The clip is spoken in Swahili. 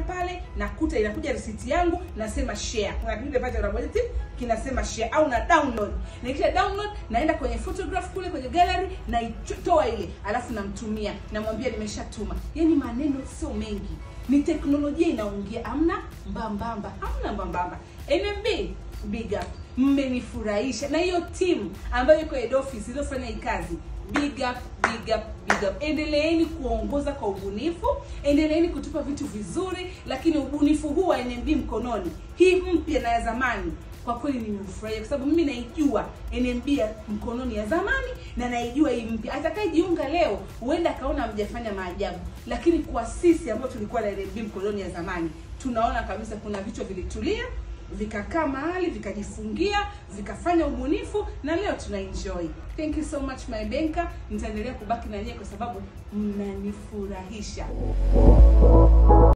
pale nakuta inakuja risiti yangu nasema share kuna kile pale unabonyeza tip kinasema share au na download nikisha download naenda kwenye photograph kule kwenye gallery na itoa ile alafu namtumia namwambia nimeshatuma yani maneno sio mengi ni teknolojia inaongea amna mbambamba hamna mbambamba nmb big up mmenifurahisha na hiyo timu ambayo iko head office iliyofanya hii kazi big up big up big up endeleeni kuongoza kwa ubunifu endeleeni kutupa vitu vizuri lakini ubunifu huu wa nmb mkononi hii mpya na ya zamani kwa kweli nimefurahia kwa sababu mimi naijua nmb ya mkononi ya zamani na naijua hii mpya atakayejiunga leo huenda akaona mjafanya maajabu lakini kwa sisi ambao tulikuwa na nmb mkononi ya zamani tunaona kabisa kuna vichwa vilitulia vikakaa mahali vikajifungia vikafanya ubunifu na leo tuna enjoy thank you so much my banker nitaendelea kubaki na nyie kwa sababu mnanifurahisha